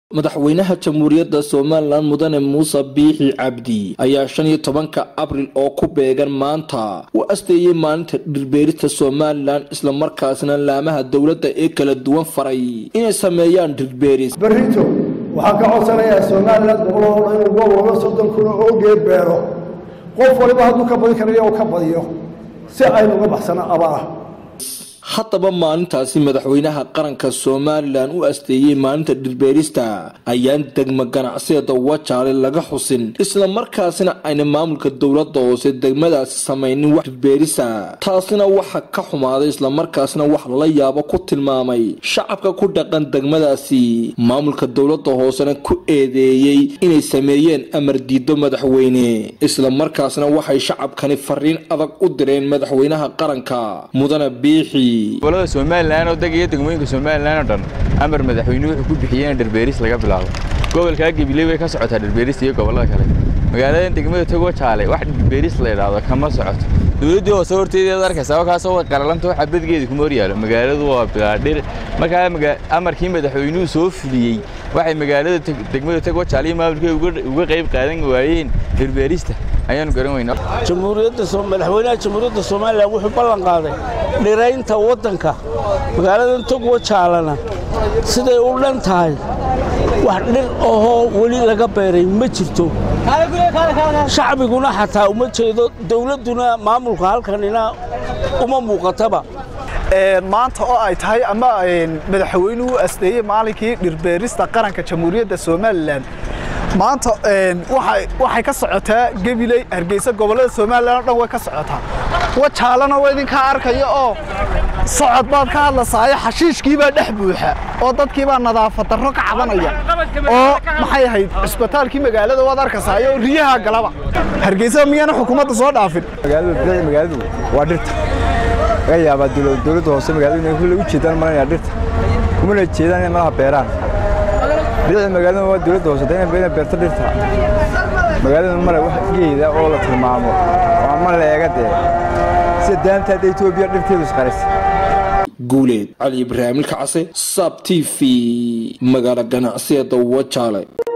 madaxweynaha jamhuuriyadda somalilan mudane muuse biixi cabdi ayaa shan iyo tobanka abril oo ku beegan maanta u asteeyey maalinta dhirbeerista somalilan islamarkaasna laamaha dowladda ee kala duwan faray inay sameeyaan dhirbeeris berrito waxaan ka codsanayaa somalilan goboloo dhan inuu gobolba soddon kuna oo geed beero qof waliba hadduu ka badin karayo oo ka badiyo si aynu uga baxsano abaara haddaba maalintaasi madaxweynaha qaranka somalilan u asteeyey maalinta dhirbeerista ayaan degmo ganacsigeeda wajaale laga xusin islamarkaasina ayna maamulka dowladda hoose degmadaasi samaynin wax dhirbeerisa taasina waxa ka xumaaday islamarkaasina wax lala yaabo ku tilmaamay shacabka ku dhaqan degmadaasi maamulka dowladda hoosena ku eedeeyey inay sameeyeen amar diido madaxweyne islamarkaasna waxay shacabkani fariin adag u direen madaxweynaha qaranka mudane biixi gobolada somalilan oo deg iyo degmooyinka somalilan oo dhan amar madaxweynuhu wuxuu ku bixiyey in dhirbeeris laga bilaabo gobolkaa gabiley way ka socotaa dhirbeerista iyo gobollada kale magaaladan degmada togo jaale wax dhirbeeris la idhaahdo kama socoto dowladdii hoose horteedeed arkaysa kaasoo way qaralanto waxa badgeeda kuma horyaalo magaaladu waa bilaadhir markaa amarkii madaxweynuhu soo fuliyey waxay magaalada degmada togo jaale iyo maamulkeeda uga qayb qaadan waayeen dhirbeerista ayaanu garan weynaa jamhuuriyadda madaxweynaha jamhuuriyadda somalilan wuxuu ballan qaaday dhiraynta waddanka magaaladan togwa jaalana siday u dhan tahay wax dhir ahoo weli laga beeray ma jirto shacbiguna xataa uma jeedo dowladduna maamulka halkanina uma muuqataba maanta oo ay tahay ama madaxweynuhu asdeeyey maalinkii dhirbeerista qaranka jamhuuriyadda somalilan maanta waxay ka socotaa gabiley hargeysa gobollada somalilan o dhan way ka socotaa wajaalana waa idinkaa arkaya oo socod baad ka hadlasaayo xashiishkiibaa dhex buuxa oo dadkiibaa nadaafad darro ka cabanaya oo maxay ahayd cisbitaalkii magaalada waad arkasaayo oo riyaha galaba hargeysa miyaana xukuumadda soo dhaafin magaaladu waa dhirta laga yaabaa dowladda hoose magaaladu inay kulle u jeedaan malanaya dhirta kumana jeedaan inay malaha beeraan bidixda magaalada waa dowladda hoose inay beerto dhirta magaalada male wax geeda oo la tilmaamo waa ma leega dee sida daanta hadda etoobiya dhirteedu isqarisa guuleed cali ibraahim ilkacase saab t v magaalo ganacsigeeda wajaale